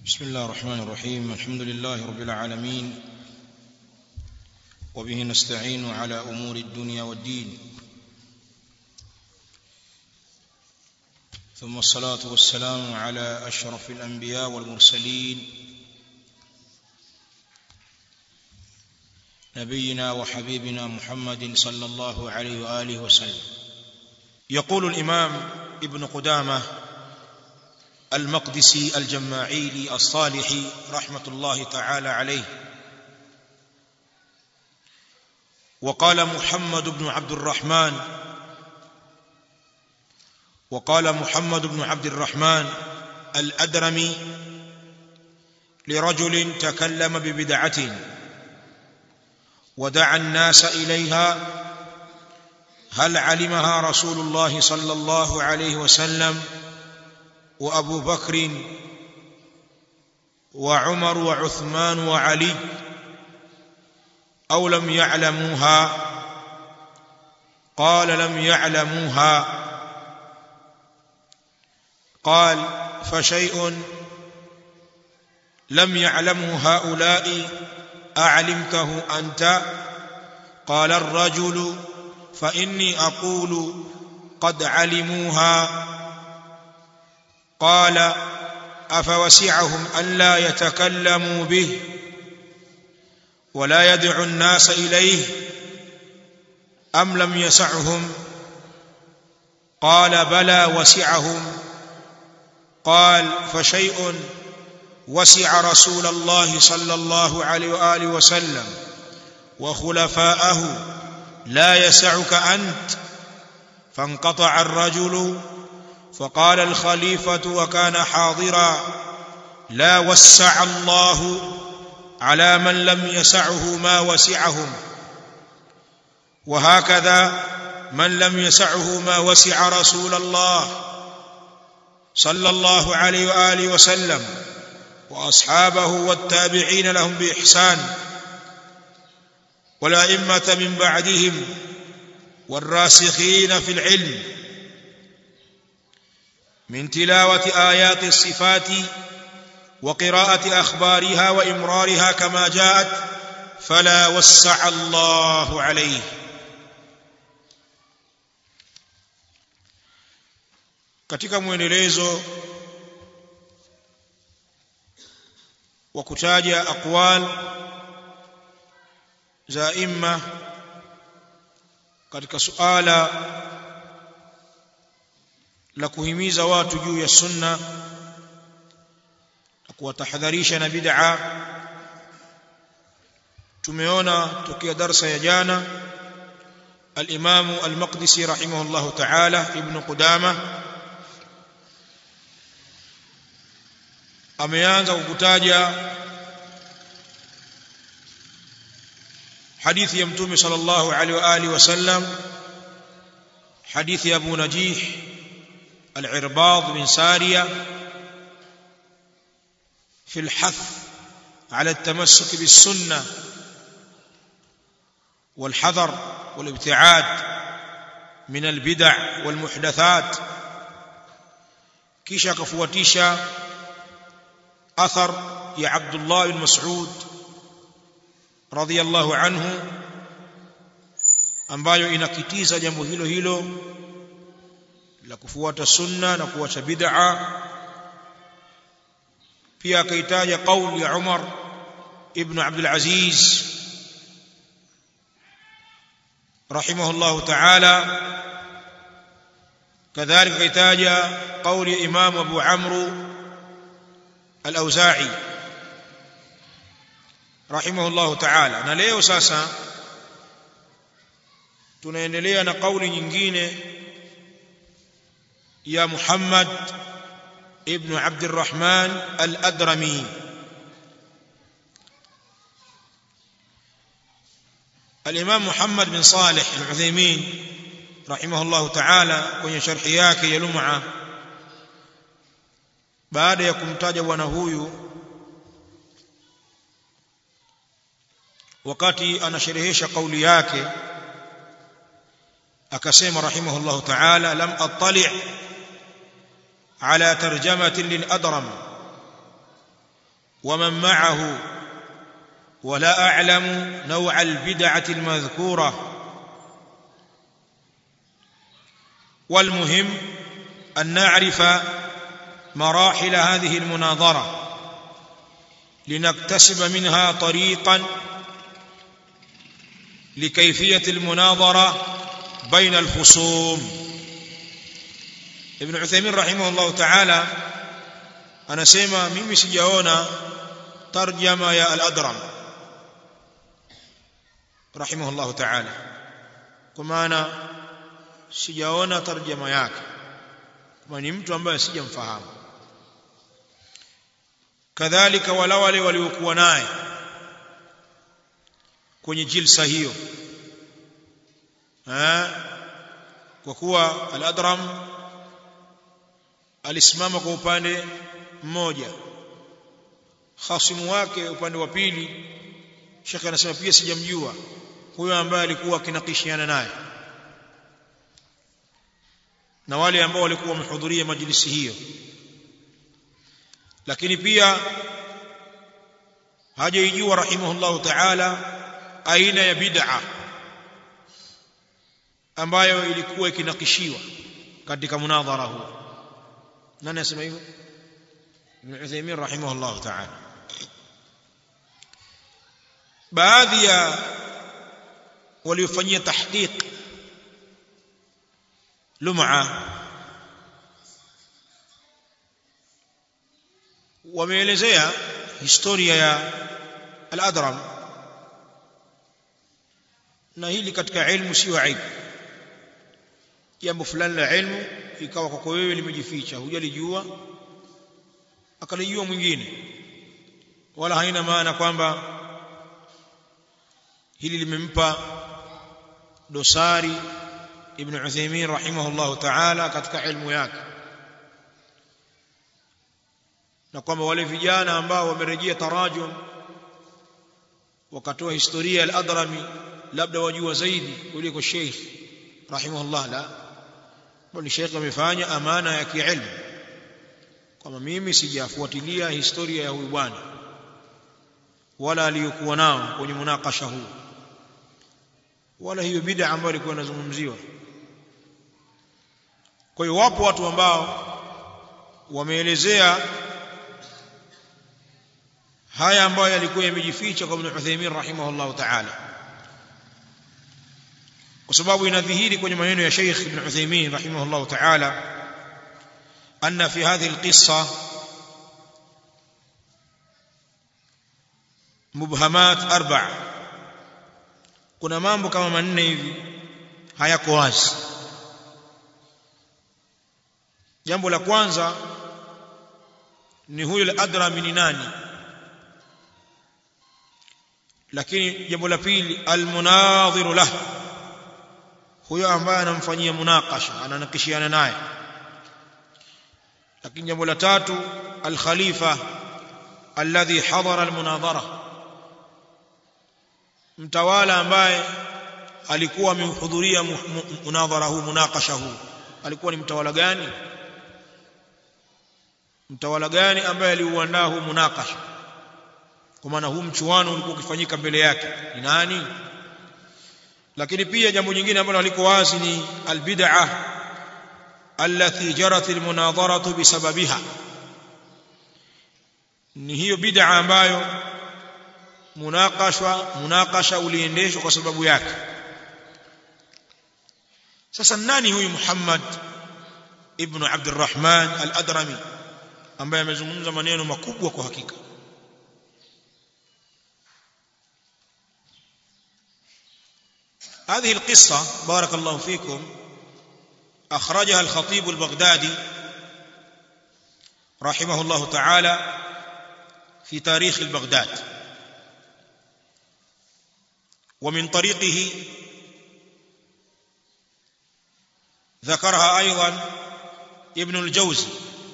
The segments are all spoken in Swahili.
بسم الله الرحمن الرحيم الحمد لله رب العالمين وبه نستعين على امور الدنيا والدين ثم الصلاه والسلام على اشرف الانبياء والمرسلين نبينا وحبيبنا محمد صلى الله عليه واله وسلم يقول الامام ابن قدامه المقدسي الجماعيلي الصالحي رحمه الله تعالى عليه وقال محمد بن عبد الرحمن وقال محمد بن عبد الرحمن الأدرمي لرجل تكلم ببدعة ودعا الناس إليها هل علمها رسول الله صلى الله عليه وسلم وأبو بكر وعمر وعثمان وعلي أو لم يعلموها قال لم يعلموها قال فشيء لم يعلمه هؤلاء أعلمته أنت قال الرجل فإني أقول قد علموها قال أفوسعهم ألا يتكلموا به ولا يدعو الناس إليه أم لم يسعهم قال بلى وسعهم قال فشيء وسع رسول الله صلى الله عليه واله وسلم وخلفاءه لا يسعك انت فانقطع الرجل فقال الخليفه وكان حاضرا لا وسع الله على من لم يسعه ما وسعهم وهكذا من لم يسعه ما وسع رسول الله صلى الله عليه واله وسلم واصحابه والتابعين لهم باحسان والائمه من بعدهم والراسخين في العلم من تلاوه ايات الصفات وقراءه اخبارها وامرارها كما جاءت فلا وسع الله عليه katika mwendelezo wa kutaja aqwal za imma katika suala la kuhimiza watu juu ya sunna na kuwatahadharisha na bid'a tumeona tokea darsa ya jana al-Imam al-Maqdisi rahimahullahu ta'ala ibn Qudamah ameanza kukutaja hadithi ya mtume sallallahu alaihi wa alihi wasallam hadithi ya Abu Najih al-Irbad bin Sariya في الحث على التمسك بالسنة والحذر والابتعاد من البدع والمحدثات كيشا كفواتيشا اثر يا عبد الله بن مسعود رضي الله عنه ambayo inakitiza jambo hilo hilo la kufuata sunna na kuacha bid'a pia akaitaja kauli ya Umar ibn Abdul Aziz rahimahullah ta'ala kadhalika akaitaja kauli ya Imam Abu Amr al-Auza'i rahimahullah ta'ala na leo sasa tunaendelea na kauli nyingine ya Muhammad ibn Abd الرحمن al-Adrami الإمام محمد بن صالح العثيمين رحمه الله تعالى kwenye sharhi yake ya Lum'a baada ya kumtaja bwana huyu wakati anasherehesha kauli yake akasema rahimahullahu ta'ala lam attali' على ترجمة للأدرم ومن معه ولا أعلم نوع البدعة المذكورة والمهم أن نعرف مراحل هذه المناظرة لنكتسب منها طريقا لكيفية المناظرة بين الخصوم ابن عثيمين رحمه الله تعالى anasema mimi sijaona tarjama ya al-adram rahimahullah ta'ala kwa maana sijaona tarjama yake kama ni mtu ambaye sijamfahamu kadhalika wala wale waliokuwa naye kwenye jilsa hiyo eh kwa kuwa al-adram alisimama kwa upande mmoja khasimu wake upande wa pili shekhe anasema pia sijamjua huyo ambaye alikuwa akinakishiana naye na wale ambao walikuwa wamehudhuria majlisi hiyo lakini pia hajaijua rahimahullahu ta'ala aina ya bid'a ambayo ilikuwa ikinakishiwa katika munadhara huu nani asema hivyo Ibn Uthaymeen rahimahullah ta'ala baadhi ya waliofanyia tahqiq lum'a wameelezea historia ya al-adram na hili katika ilmu sio aibu jambo fulani la ilmu ikawa kwako wewe limejificha hujalijua akalijua mwingine wala haina maana kwamba hili limempa dosari ibn Uthaymeen rahimahullah ta'ala katika ilmu yake na kwamba wale vijana ambao wamerejea tarajum wakatoa historia al-Adrami labda wajua zaidi kuliko Sheikh rahimahullah la bali Sheikh amefanya amana ya kiilmu kama mimi sijafuatilia historia ya huyu bwana wala aliyokuwa nao kwenye munakasha huu wala hiyo bid'a ambayo ilikuwa inazungumziwa kwa hiyo wapo watu ambao wameelezea haya ambayo yalikuwa yamejificha kwa Ibn Uthaymeen rahimahullah ta'ala kwa sababu inadhihiri kwenye maneno ya Sheikh Ibn Uthaymeen rahimahullah ta'ala أن في هذه القصة مبهمات أربع kuna mambo kama manne hivi hayako wazi jambo la kwanza ni huyo al-adrami ni nani lakini jambo la pili al-munadhiru lah huyo ambaye anamfanyia munakasha ananakishiana naye lakini jambo la tatu al-khalifa alladhi hadara al-munadhara mtawala ambaye alikuwa amehudhuria munadhara huu munakasha huu alikuwa ni mtawala gani mtawala gani ambaye aliuandaa huu munakasha kwa maana huu mchuano ulikuwa ukifanyika mbele yake ni nani lakini pia jambo jingine ambalo liko wazi ni albid'ah allati jarat almunadharatu bisababiha ni hiyo bid'a ambayo munakashwa munakasha uliendeshwa kwa sababu yake sasa nani huyu Muhammad ibn Abdurrahman al-Adrami ambaye amezungumza maneno makubwa kwa hakika هذه القصة بارك الله فيكم أخرجها الخطيب البغدادي رحمه الله تعالى في تاريخ البغداد ومن طريقه ذكرها أيضا ابن الجوزي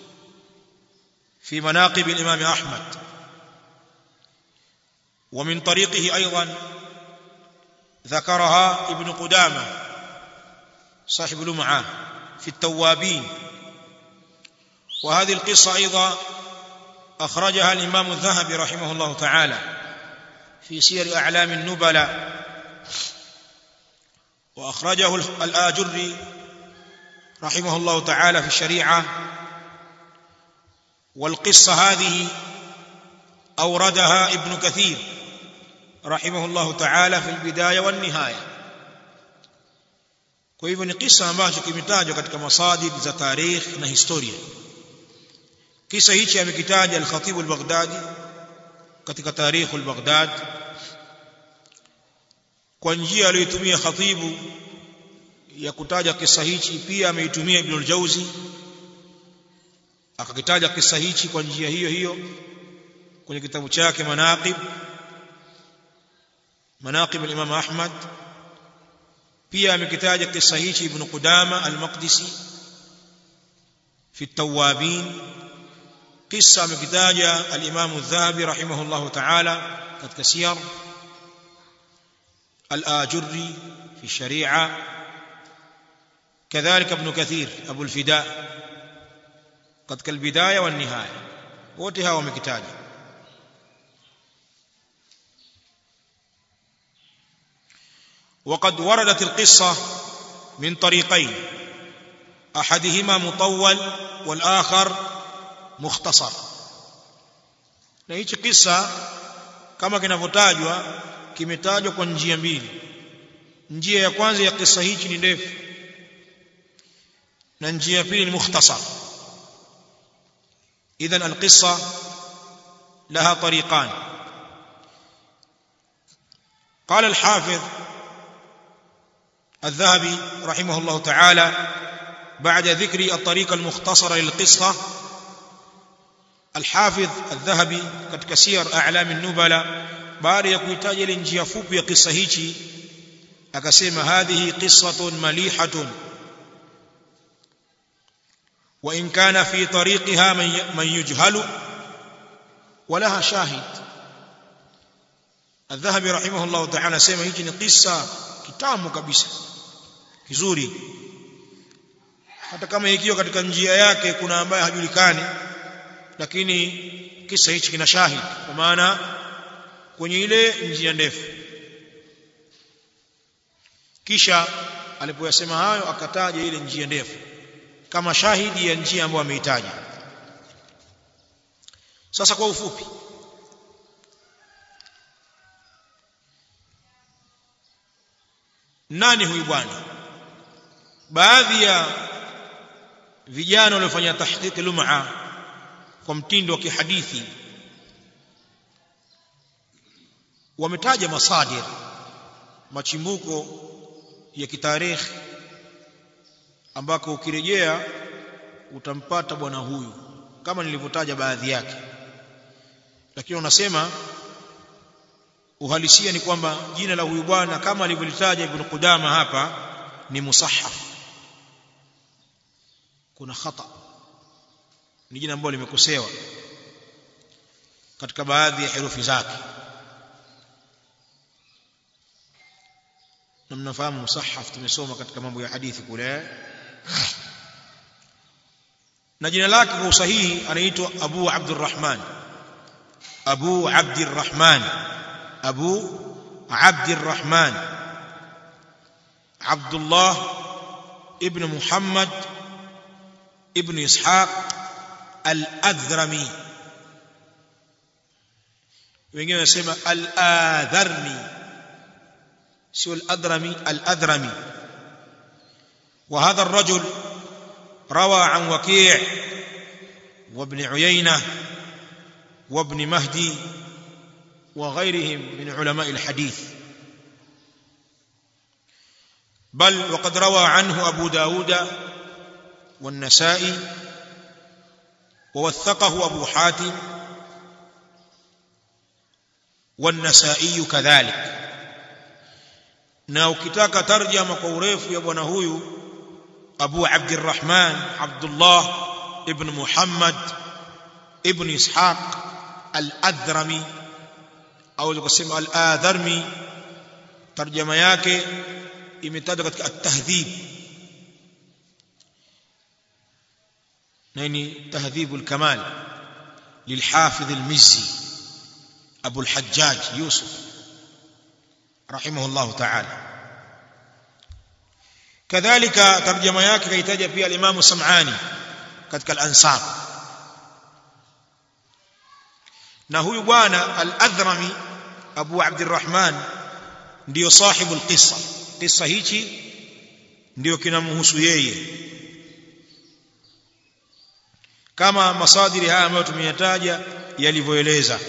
في مناقب الإمام أحمد ومن طريقه أيضا ذكرها ابن قدامة صاحب لمعة في التوابين وهذه القصة أيضا أخرجها الإمام الذهبي رحمه الله تعالى في سير أعلام النبلاء وأخرجه الآجري رحمه الله تعالى في الشريعة والقصة هذه أوردها ابن كثير رحمه الله تعالى في البداية والنهاية kwa hivyo ni kisa ambacho kimetajwa katika masadir za tarikh na historia kisa hichi amekitaja al-Khatib al-Baghdadi katika tarikh al-Baghdad kwa njia aliyotumia khatibu ya kutaja kisa hichi pia ameitumia Ibn al-Jauzi akakitaja kisa hichi kwa njia hiyo hiyo kwenye kitabu chake Manaqib Manaqib al-Imam Ahmad pia amekitaja kisa hichi Ibn Qudama al-Maqdisi fi at-Tawwabin kisa amekitaja al-Imam al-Dhahabi rahimahullah ta'ala katika siyar al-Ajurri fi sharia كذلك ابن كثير أبو الفداء قد كالبداية والنهاية وتها ومكتاج وقد وردت القصة من طريقين أحدهما مطول والآخر مختصر na hichi kisa kama kinavyotajwa kimetajwa kwa njia mbili njia ya kwanza ya kisa hichi ni ndefu na njia ya pili ni mukhtasar idhan alqissa laha tariqan قال الحافظ الذهبي رحمه الله تعالى بعد ذكر الطريق المختصرة للقصة الحافظ الذهبي katika siyar a'lam an-nubala baada ya kuitaja ile njia fupi ya kisa hichi akasema hadhihi qissatun malihatun وإن كان في طريقها من يجهل ولها شاهد الذهبي رحمه الله تعالى سيما هيجي ni qissa kitamu kabisa kizuri hata kama ikiwa katika njia yake kuna ambaye hajulikani lakini kisa hichi kina shahid kwa maana kwenye ile njia ndefu kisha alipoyasema hayo akataja ile njia ndefu kama shahidi ya njia ambayo ameitaja sasa kwa ufupi nani huyu bwana baadhi ya vijana waliofanya tahqiq lum'a kwa mtindo wa kihadithi wametaja masadir machimbuko ya kitarikhi ambako ukirejea utampata bwana huyu kama nilivyotaja baadhi yake lakini unasema uhalisia ni kwamba jina la huyu bwana kama alivyolitaja ibn Qudama hapa ni musahhaf kuna khata ni jina ambalo limekosewa katika baadhi ya herufi zake na mnafahamu musahhaf tumesoma katika mambo ya hadithi kule na jina lake kwa usahihi anaitwa Abu Abdurrahman Abu Abdurrahman Abu Abdurrahman Abdullah ibn Muhammad ibn Ishaq al-Adhrami wengine wanasema al-Adharmi sio al-Adhrami al-Adhrami وهذا الرجل روى عن وكيع وابن عيينة وابن مهدي وغيرهم من علماء الحديث بل وقد روى عنه أبو داود والنسائي ووثقه أبو حاتم والنسائي كذلك na ukitaka tarjama kwa urefu ya bwana huyu Abu Abdurrahman Abdullah ibn Muhammad ibn Ishaq al-Adhrami au tukasema al-Adharmi tarjama yake imetajwa katika at-tahdhib na ni tahdhibul kamal للحافظ المزي أبو الحجاج يوسف رحمه الله تعالى كذلك ترجمة yake kaitaja pia al-Imam Sam'ani katika al-Ansab na huyu bwana al-Adhrami Abu Abdurrahman ndio sahibu al-qissa qissa hichi ndio kinamhusu yeye kama masadiri haya ambayo tumeyataja yalivyoeleza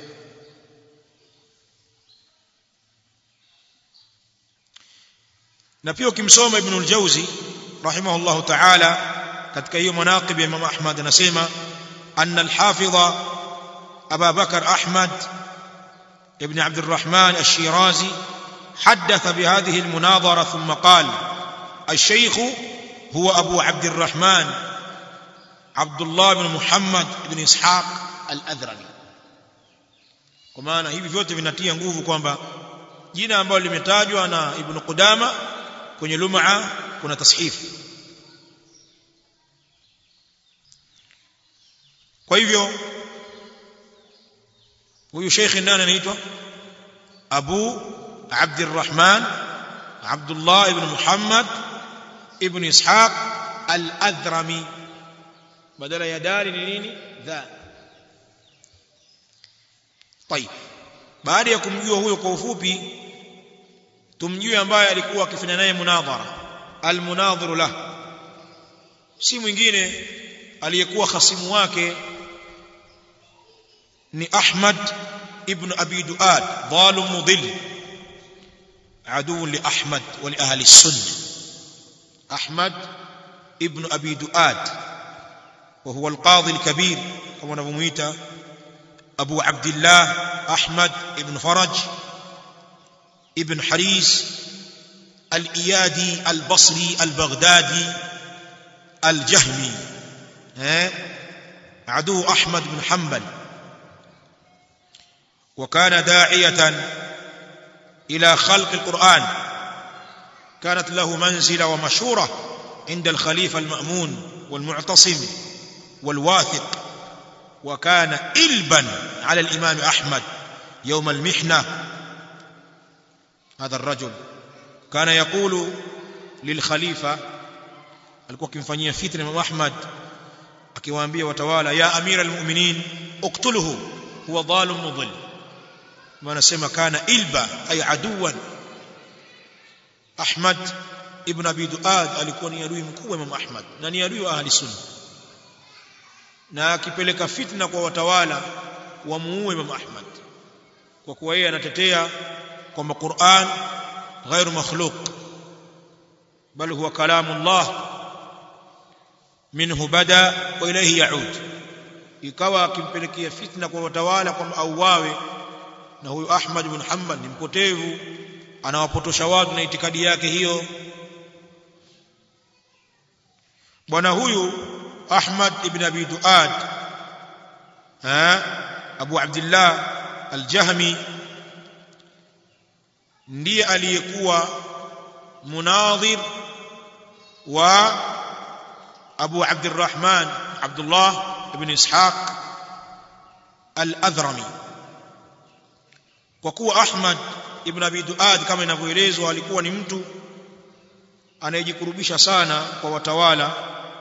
na pia ukimsoma ibn al-Jawzi rahimahullah ta'ala katika hiyo manaqib ya Imam Ahmad anasema anna al-hafidha Abu Bakar Ahmad ibn Abd الرحمن الشيرازي حدث بهذه المناظرة ثم قال الشيخ هو أبو عبد الرحمن عبد الله بن محمد بن إسحاق الأذرمي kwa maana hivi vyote vinatia nguvu kwamba jina ambalo limetajwa na Ibn Qudama kwenye lum'a kuna tashifu kwa hivyo huyu sheikh nani anaitwa Abu Abdurrahman Abdullah ibn Muhammad ibn Ishaq al-Adhrami badala ya dari ni nini dha طيب baada ya kumjua huyo kwa ufupi tumjue ambaye alikuwa akifanya naye munadhara almunadhiru lah si mwingine aliyekuwa khasimu wake ni Ahmad ibn Abi Duad dhalim mudhill عدو لأحمد ولأهل السنة أحمد ابن أبي دؤاد وهو القاضي الكبير كما نبميت أبو عبد الله أحمد ابن فرج ابن حريز الإيادي البصري البغدادي الجهمي عدو أحمد بن حنبل وكان داعية إلى خلق القرآن كانت له منزلة ومشورة عند الخليفة المأمون والمعتصم والواثق وكان إلبا على الإمام أحمد يوم المحنة هذا الرجل كان يقول للخليفة alikuwa akimfanyia fitna Imam Ahmad akiwaambia watawala ya amira almu'minin uqtuluhu huwa dhalim mudhill wanasema kana ilba ay aduwan Ahmad ibn Abi Duad alikuwa ni adui mkubwa Imam Ahmad na ni adui wa ahli sunna na akipeleka fitna kwa watawala wamuue Imam Ahmad kwa kuwa yeye anatetea kwamba Qur'an غير مخلوق بل هو كلام الله منه بدا واليه يعود ikawa akimpelekea fitna kwa watawala kwamba auawe na huyu Ahmad ibn Hanbal ni mpotevu anawapotosha watu na itikadi yake hiyo bwana huyu Ahmad ibn Abi Duad ha Abu Abdullah al-Jahmi ndiye aliyekuwa munadhir wa Abu Abdurrahman Abdullah ibn Ishaq al-Adhrami kwa kuwa Ahmad ibn Abi Duad kama inavyoelezwa alikuwa ni mtu anayejikurubisha sana kwa watawala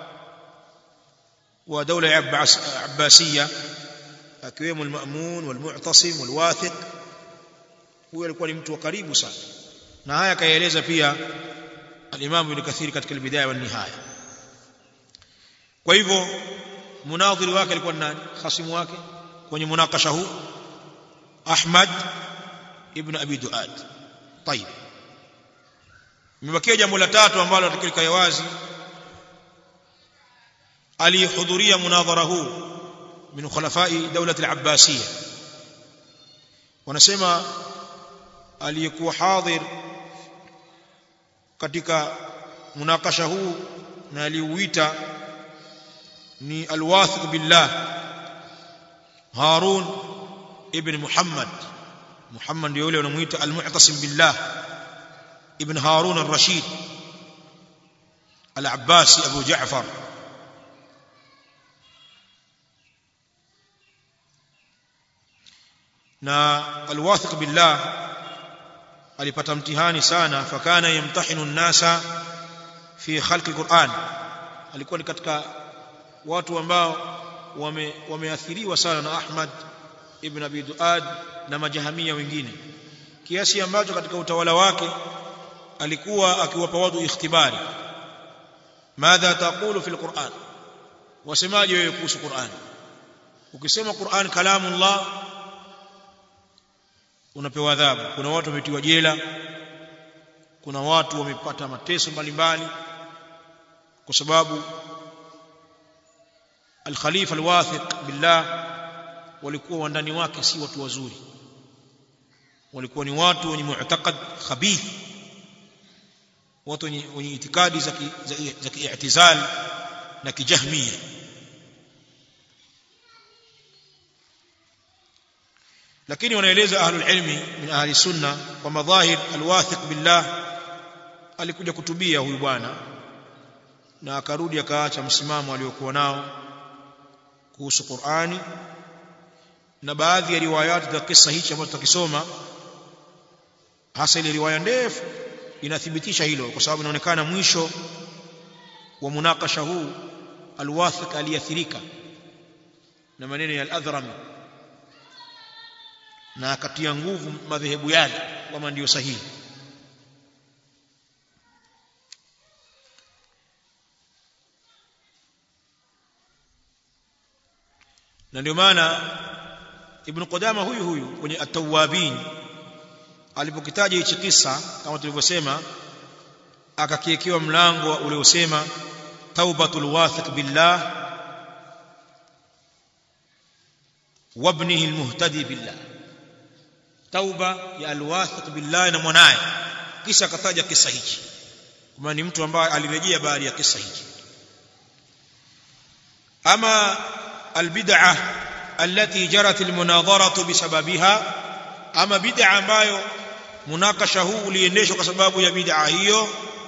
wa dola ya Abbasiyya akiwemo al-Ma'mun wal-Mu'tasim wal-Wathiq huyo alikuwa ni mtu wa karibu sana na haya kaeleza pia al-Imam Ibn Kathir katika al-Bidaya wa Nihaya kwa hivyo munadhiri wake alikuwa nani khasimu wake kwenye munakasha huu Ahmad ibn Abi Duad طيب imebakia jambo la tatu ambalo tukilikaya wazi alihudhuria munadhara huu min khulafai dawlat al-Abbasiyya wanasema aliyekuwa hadhir katika munakasha huu na aliuita ni alwathiq billah Harun ibn Muhammad Muhammad ndio yule wanamuita almu'tasim billah ibn Harun ar-Rashid al-Abbasi Abu Ja'far na alwathiq billah alipata mtihani sana fakana yamtahinu nnasa fi khalqi alquran alikuwa ni katika watu ambao wame, wameathiriwa sana na Ahmad ibn Abi Duad na majahamia wengine kiasi ambacho katika utawala wake alikuwa akiwapa watu ikhtibari madha taqulu fil Qur'an wasemaje wewe kuhusu Qur'an ukisema Qur'an kalamullah unapewa adhabu kuna watu wametiwa jela kuna watu wamepata mateso mbalimbali kwa sababu al-khalifa al-wathiq billah walikuwa wandani wake si watu wazuri walikuwa ni watu wenye mu'taqad khabith watu wenye, wenye itikadi za za ki'tizal na kijahmia lakini wanaeleza ahlul ilmi min ahli sunna kwa madhahir alwathiq billah alikuja kutubia huyu bwana na akarudi akaacha msimamo aliokuwa nao kuhusu Qur'ani na baadhi ya riwayati za kisa hichi ambacho tutakisoma hasa ile riwaya ndefu inathibitisha hilo kwa sababu inaonekana mwisho wa munakasha huu alwathiq aliathirika na maneno ya al-Adhrami na akatia nguvu madhehebu yale kama ndiyo sahihi na ndio maana ibn Qudama huyu huyu kwenye at-Tawwabin alipokitaja hichi kisa kama tulivyosema akakiekewa mlango uliosema taubatul wathiq billah wabnihi almuhtadi billah tauba ya alwathiq billah na mwanaye kisha akataja kisa hichi kama ni mtu ambaye alirejea baada ya kisa hichi ama albid'ah التي جرت المناظرة بسببها أما بدعة ambayo munakasha huu uliendeshwa kwa sababu ya bid'a hiyo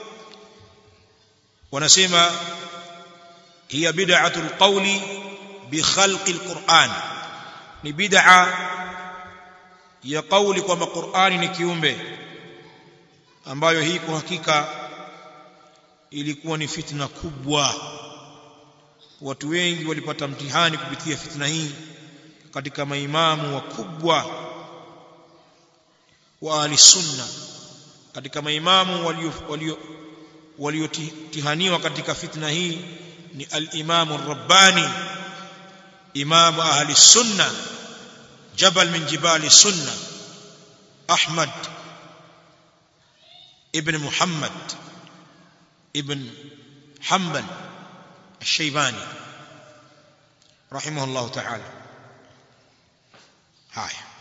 wanasema hiya bid'atu alqawli bi khalqi alquran ni bid'a ya kauli kwamba Qur'ani ni kiumbe ambayo hii kwa hakika ilikuwa ni fitna kubwa watu wengi walipata mtihani kupitia fitna hii katika maimamu wakubwa wa ahli sunna katika maimamu walio walio waliotihaniwa katika fitna hii ni al-Imam ar-Rabbani imam ahli sunna jabal min jibali sunna Ahmad ibn Muhammad ibn Hanbal الشيباني رحمه الله تعالى هاي